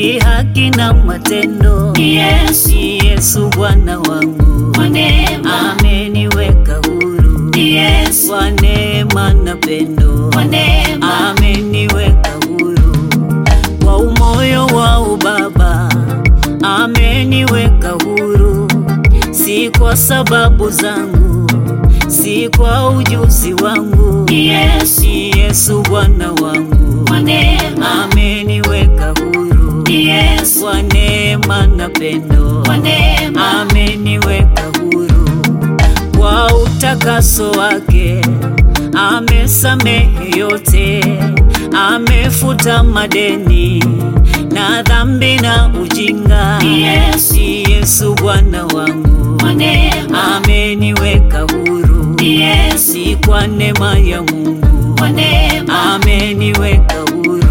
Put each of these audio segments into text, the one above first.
kweli, haki na matendo. Ni Yesu. Ni Yesu Bwana wangu, Kwa neema. ameniweka huru Ni Yesu. kwa neema na pendo, Kwa neema. ameniweka huru kwa umoyo wa ubaba, ameniweka huru, si kwa sababu zangu, si kwa ujuzi wangu. Ni Yesu. Ni Yesu Bwana wangu, Kwa neema. ameniweka huru Ni Yesu. kwa neema na pendo, Kwa neema. ameniweka huru kwa utakaso wake, amesamehe yote, amefuta madeni na dhambi na ujinga. Ni Yesu. Ni Yesu Bwana wangu, Kwa neema. ameniweka huru, Ni Yesu. si kwa neema ya Mungu, Kwa neema. ameniweka huru.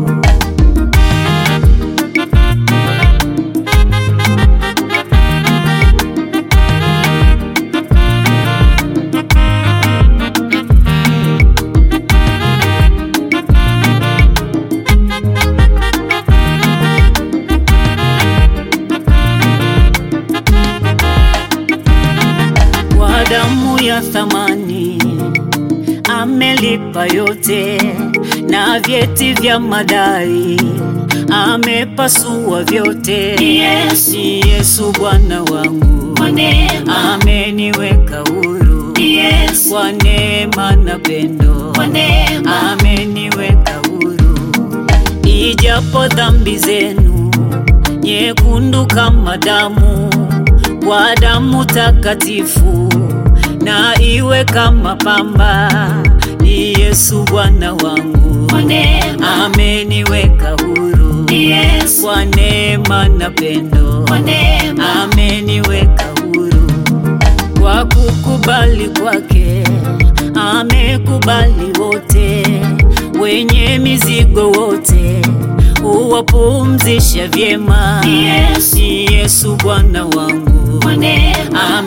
kwa damu ya thamani amelipa yote, na vyeti vya madai amepasua vyote. Ni Yesu. Ni Yesu Bwana wangu, Kwa neema. ameniweka huru Ni Yesu. kwa neema na pendo, Kwa neema. ameniweka huru ijapo dhambi zenu nyekundu kama damu, kwa damu takatifu na iwe kama pamba. Ni Yesu Bwana wangu, Kwa neema. ameniweka huru Ni Yesu. kwa neema na pendo, Kwa neema. ameniweka huru kwa kukubali kwake, amekubali wote wenye mizigo wote, huwapumzisha vyema. Ni Yesu. Ni Yesu Bwana wangu, Kwa neema. ameniweka huru Ni Yesu. kwa neema na pendo, Kwa neema. ameniweka huru kwa kukubali kwake, amekubali wote wenye mizigo wote, huwapumzisha vyema. Ni Yesu Bwana wangu, ameniweka huru, Kwa neema. kwa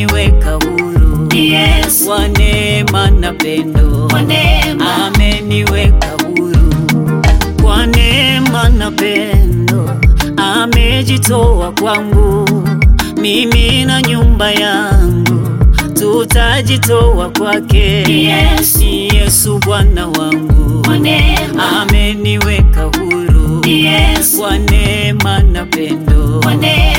neema, ameniweka huru kwa neema na pendo, amejitoa kwangu, mimi na nyumba yangu tutajitoa kwake. Ni Yesu. Ni Yesu Bwana wangu, Kwa neema. ameniweka huru Ni Yesu. kwa neema na pendo, Kwa neema.